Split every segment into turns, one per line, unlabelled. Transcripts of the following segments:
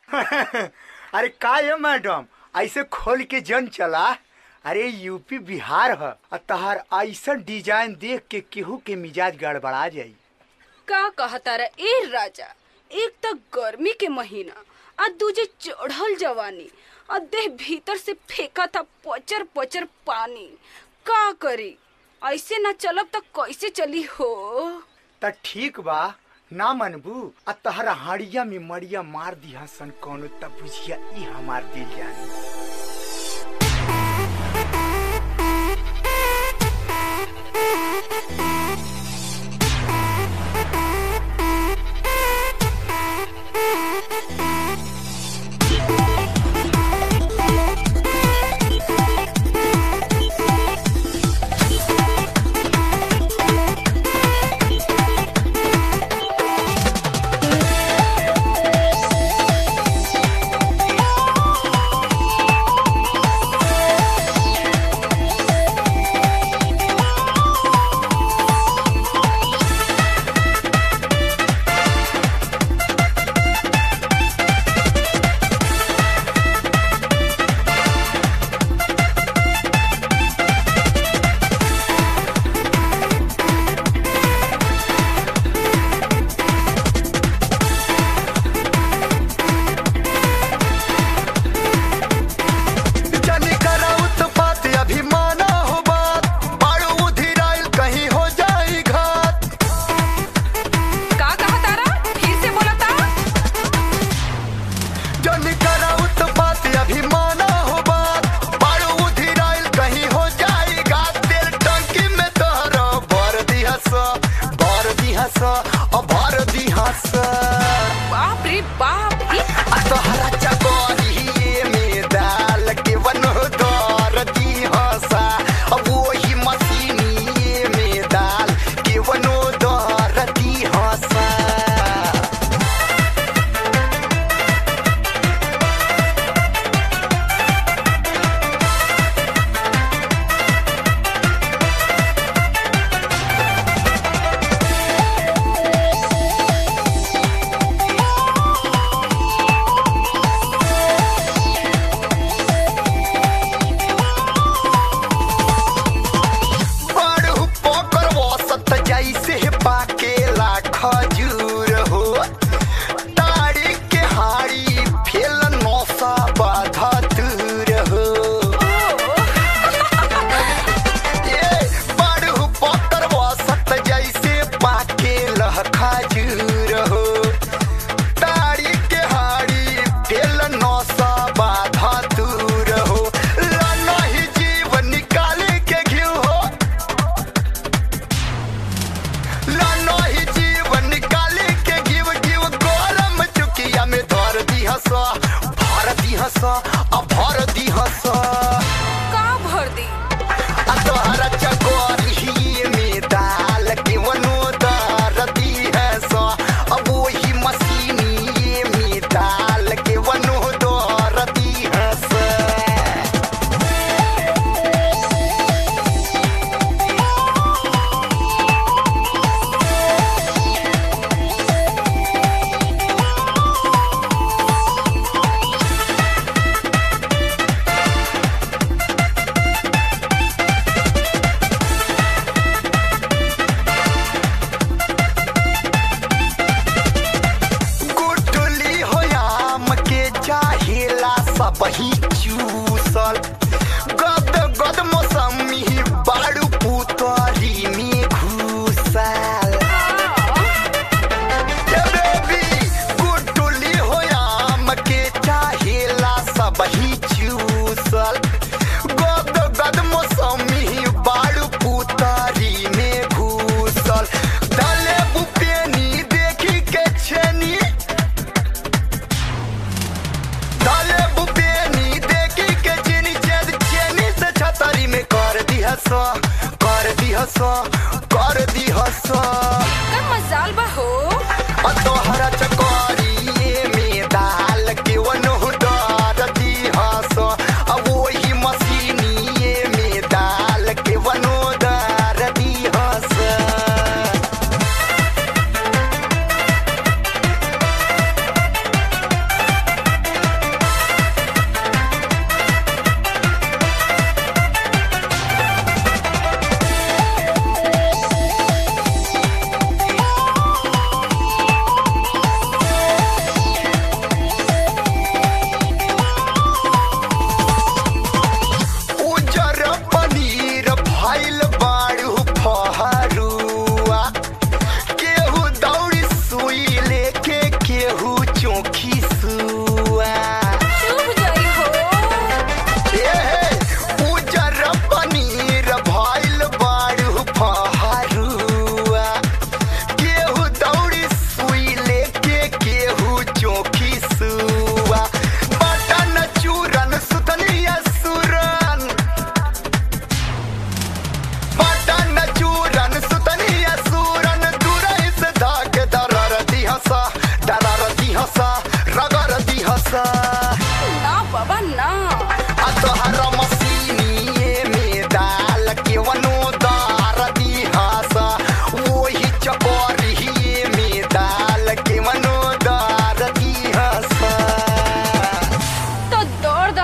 अरे का है मैडम ऐसे खोल के जन चला अरे यूपी बिहार ह आ तहार ऐसन डिजाइन देख के केहू के मिजाज गड़बड़ा जाई
का कहता रे ए राजा एक तो गर्मी के महीना आ दूजे चढ़ल जवानी आ देह भीतर से फेंका था पचर पचर पानी का करी ऐसे ना चलब तो कैसे चली हो
त ठीक बा ना मनबू आ तहरा हाड़िया में मड़िया मार दिया सन कौनो त बुझिया ई हमार दिल जानी
जाने कराउत बात अभिमाना हो बात बाड़ू उधिराइल कहीं हो जाई घात
का कहता रा फिर से बोलता
जाने कराउत बात अभिमाना हो बात बाड़ू उधिराइल कहीं हो जाई घात तेल टंकी में तोहरा भर दिया सा भर दिया सा और भर दिया सा
बाप रे बाप ई
आ तोहरा चकोरी में डाल के वनो दर दिया सा अब वही मशीनी में डाल के वनो दर दिया सा बड़ू पोकर वसत जैसे पाकेला खजूर हो ताड़ी के हाड़ी फेल नौसा बाधा दूर हो ये बड़ू पोकर वसत जैसे पाकेला खजूर हो ताड़ी के हाड़ी फेल नौसा बाधा दूर हो लाना ही जीवन निकाले के घिउ हो लानो ही जीवन निकाले के गिव गिव गरम चुकिया में धर दिहस भर दिहस आ भर दिहस
का भर दी
आ तोहरा चकोरी में डाल के वनो दर दिहस अब वही मशीनी में डाल के वनो दर दिहस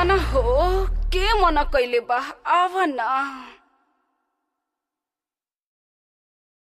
ना हो के मना कैले बा आवा ना